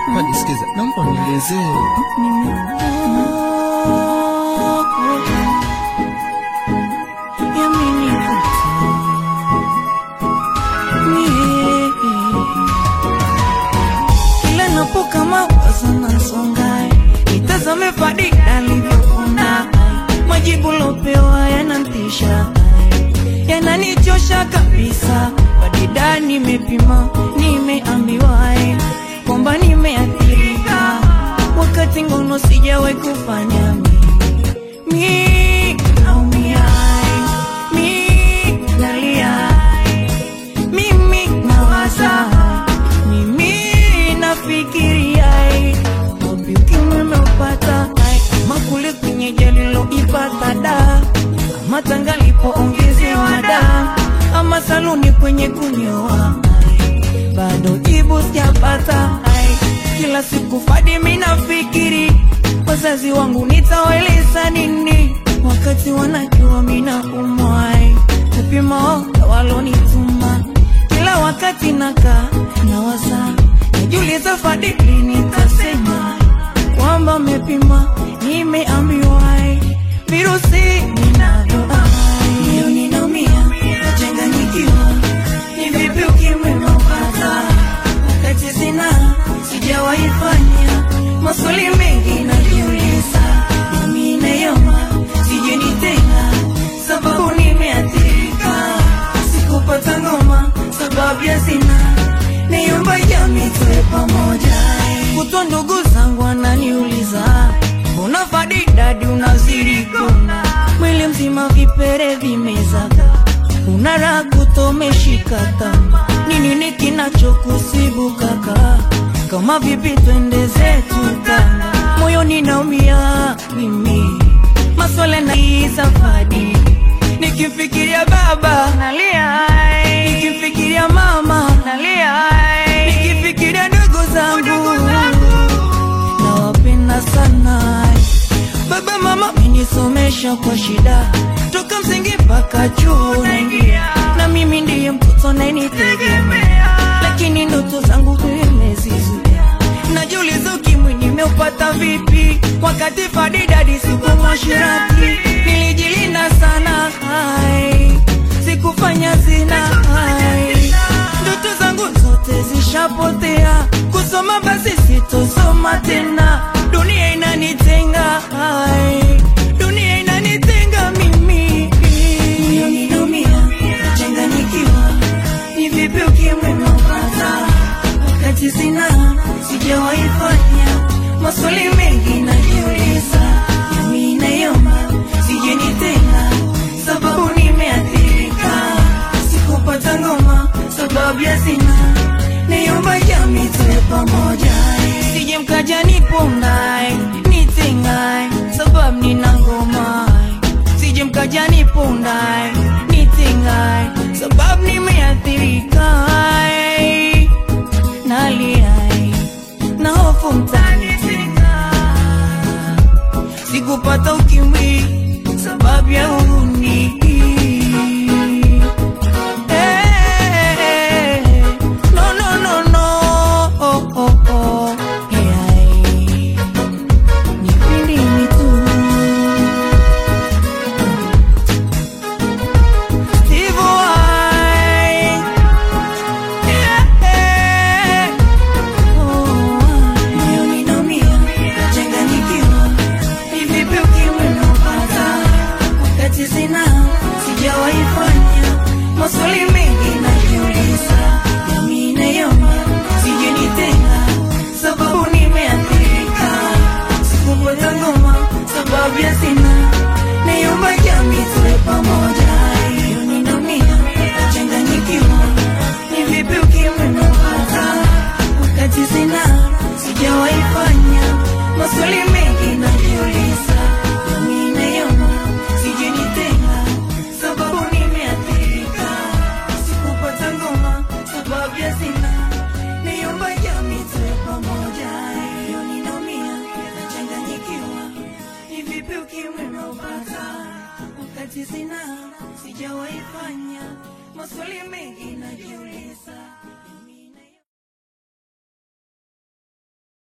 Hadi sikiza, naomba unielezee. Kila napoka mawazo nasonga, nitazame Fadi alivyokuna, majibu lopewa yanantisha, yananichosha kabisa. Fadida nimepima, nimeambiwa kwamba nimeathirika, wakati ngono sijawahi kufanya mi mi naumia, mi nalia mimi nawaza, mimi nafikiria, wapi ukimwi umeupata, ama kule kwenye jali loipata da, ama tanga lipoongezewa da, ama saluni kwenye kunyoa, bado jibu sijapata. Kila siku Fadi mimi nafikiri, wazazi wangu nitawaeleza nini, wakati wanajua mimi naumwa kupima walonituma kila wakati naka nawaza najiuliza Fadili nitasema kwamba mepima nimeambiwa virusi ninavyo moyo ninaumia nachanganyikiwa ni vipi ukimwi umeupata wakati sina sijawahi fanya maswali mengi najiuliza nami nayoma sijui tena sababu nimeathirika sikupata ngoma sababu ya sina niomba jamii tuwe pamoja kutwa ndugu zangu wananiuliza mbona Fadi dadi unazirikona mwili mzima vipere vimezaga una raha kutomeshikata ni nini kinachokusibu kaka kama vipi twende zetu tanga moyoni naumia mimi maswala na hii safari nikimfikiria baba nalia nikimfikiria mama nalia nikifikiria ndugu zangu nawapenda sana baba mama menisomesha kwa shida toka msingi mpaka chuo naingia na mimi ndiye mtoto nayenitegemea lakini ndoto zangu nimezizuia najiuliza ukimwi nimeupata vipi wakati fadidadi siku mwashirati nilijilinda sana hai sikufanya zina hai ndoto zangu zote zishapotea kusoma basi sitosoma tena dunia inanitenga hai dunia inanitenga mimi moyo ninaumia nachanganyikiwa ni vipi ukimwi umeupata wakati sina sijawahi fanya maswali mengi najiuliza nami nayoma sijeni tena sababu nimeathirika sikupata ngoma sababu ya sina niomba jamii tuwe pamoja sije mkaja nipondae nitengae sababu nina ngoma sije mkaja nipondae nitengae sababu nimeathirika naliai na hofu mtanitenga sikupata ukimwi sababu ya uhuni Eh, no, no, no, no. Oh, oh, oh. Yeah. Nipindi mitu. Steve Vai. Yeah. Oh, moyo ninaumia, nachanganyikiwa. Ni vipi ukimwi umeupata? Wakati sina, sijawahi fanya. Maswali mengi najiuliza, nami nayoma, sijui tena, sababu nimeathirika. Sikupata ngoma, sababu ya sina. Niomba jamii tuwe pamoja. Moyo ninaumia, nachanganyikiwa. Ni vipi ukimwi umeupata? Wakati sina, sijawahi fanya. Maswali mengi najiuliza, nami nayoma, sijui tena, sababu nimeathirika. Sikupata ngoma, sababu ya sina. Niomba jamii tuwe pamoja. Moyo ninaumia, nachanganyikiwa. Ni vipi ukimwi umeupata? Wakati sina, sijawahi fanya. Maswali mengi najiuliza.